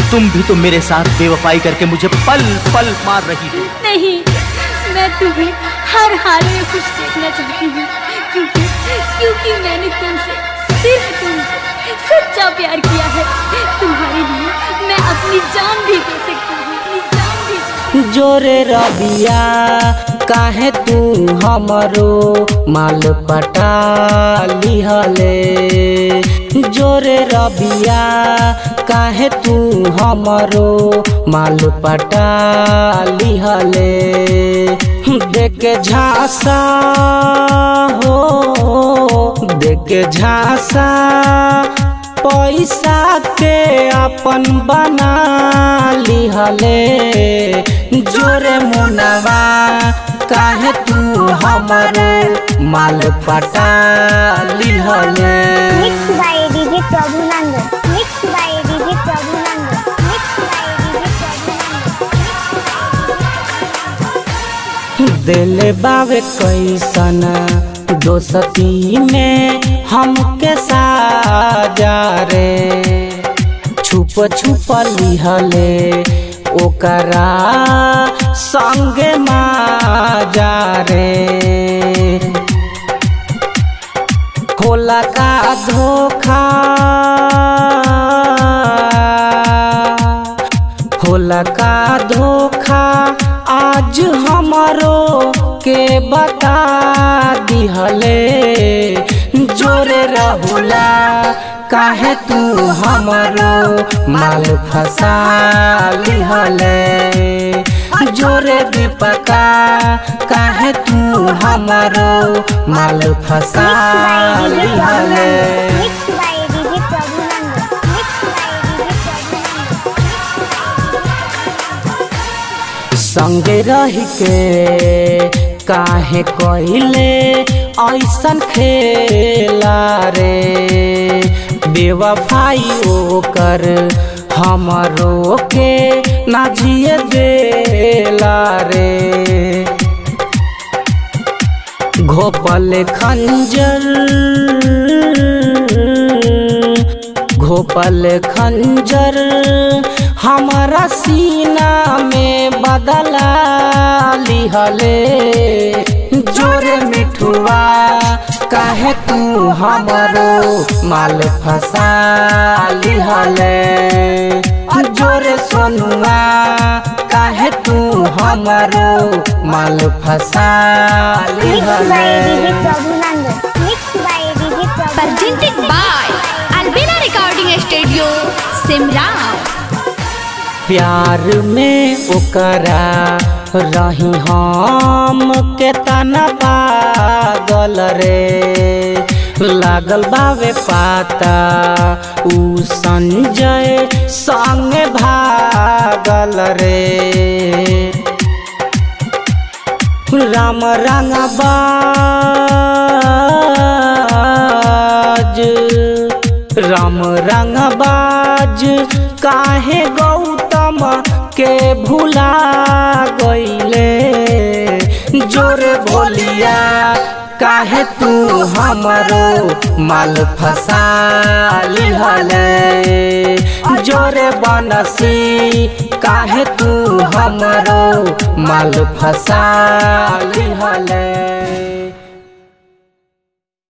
तुम भी तो मेरे साथ बेवफाई करके मुझे पल पल मार रही हो नहीं मैं तुम्हें हर हाल में खुश देखना चाहती हूँ क्योंकि क्योंकि मैंने तुमसे सिर्फ तुमसे सच्चा प्यार किया है तुम्हारे लिए मैं अपनी जान भी दे सकती हूँ अपनी जान भी दे जोरे रबिया काहे तू हमरो माल पटा लिहले जोरे रबिया काहे तू हमरो माल पटा लिहले देख झांसा हो देख झांसा पैसा के अपन बना लिहले जोरे मुनवा काहे तू हमरे माल पटा लिहले Mixed by DJ Prabhu Nanda. Mixed by DJ Prabhu Nanda. Mixed by DJ Prabhu दिल बावे कैसन दोस्ती में हमके साजा रे छुप छुप लिहले ओकरा संगे माजा रे होला का धोखा होला का धोखा आज हमारो के बता दिहले जोरे रहुला काहे तू हमारो माल फसा लिहले जोरे दीपका काहे तू हमारो माल फसा लिहले Mixed by DJ Prabhu Nanda. Mixed by DJ Prabhu Nanda. संगे रह के काहे कइले ऐसन खेला रे बेवफाई ओकर हमरो के ना जिए देला रे घोपल खंजर घोपल खंजर हमारा सीना में बदला लिहले जोरे मिठुआ काहे तू हमरो माल फसा लिहले जोरे सोनुआ काहे तू हमरो माल फसा Mixed by DJ लिहले Prabhu Nanda. Mixed by DJ Prabhu presented by Albina Recording Studio, Simran. प्यार में ओकरा रही हम के तना पागल रे लागल बावे पाता उ संजय संग भागल रे राम रंगबाज राम रंगबाज काहे गौतम के भुला गईले जोर बोलिया काहे तू हमरो माल फसा लिहले जोरे बनसी काहे तू हमरो माल फसा लिहले